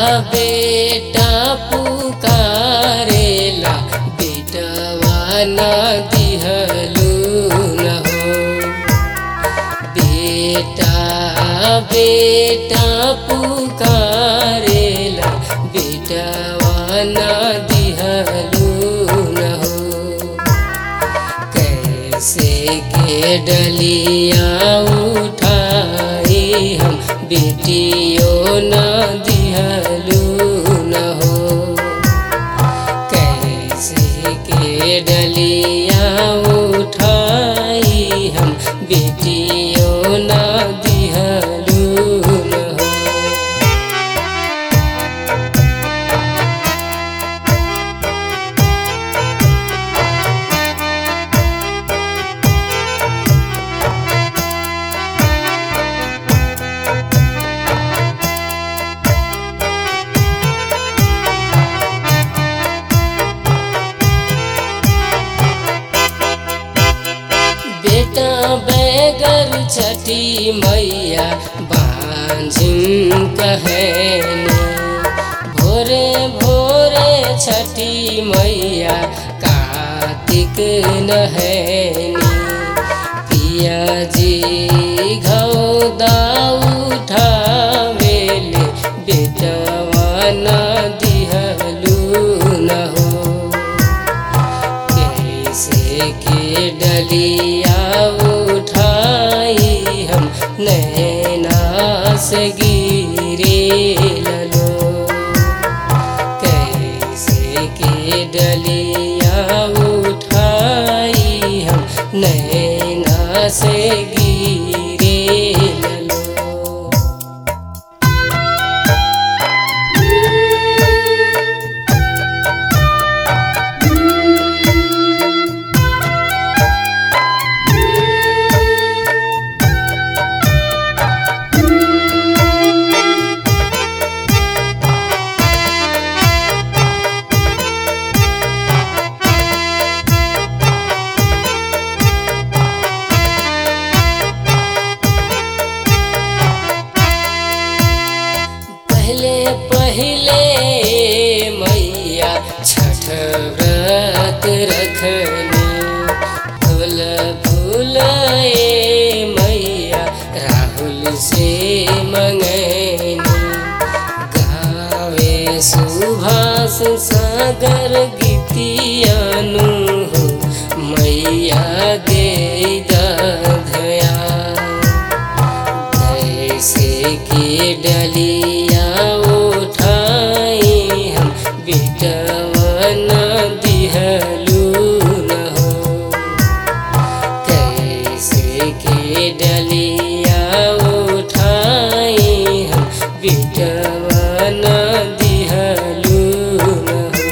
बेटा पुकारेला बेटवा न दिहलू न हो बेटा बेटा पुकारेला बेटवा न दिहलू न हो कैसे के डलिया उठाई हम बेटियों न दिहलू न हो कैसे के डलिया उठाई हम बेटियों न दिहलू न हो बेटा बैगर छठी मैया बांझिन कहने भोरे भोरे छठी मैया कार्तिक नहैनी पिया जी घौदा उठावेले बेटवा न दिहलू न हो कैसे के डलिया उठाई हम नैना से गिरे ललो कैसे के डलिया उठाई हम नैना से गिरे ललो पहले पहले मैया छठ व्रत रखनी फूल फूल ए मैया राहुल से मंगैनी गावे सुभाष सागर गीतियानु हो मैया दे दया कैसे के डलिया उठाई हम बेटवा न दिहलू न हो कैसे के डलिया उठाई हम बेटवा न दिहलू न हो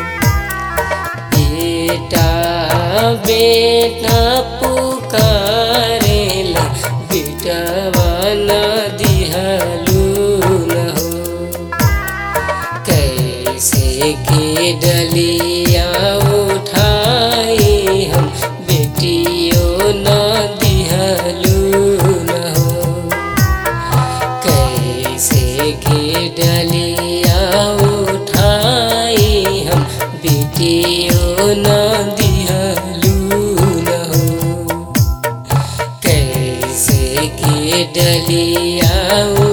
बेटा बेटा पुकारेला बेटवा न दिहलू न हो कैसे के डलिया उठाई हम बेटियों न दिहलू न हो कैसे के डलिया उठाई हम बेटियों न दिहलू न हो कैसे के डलिया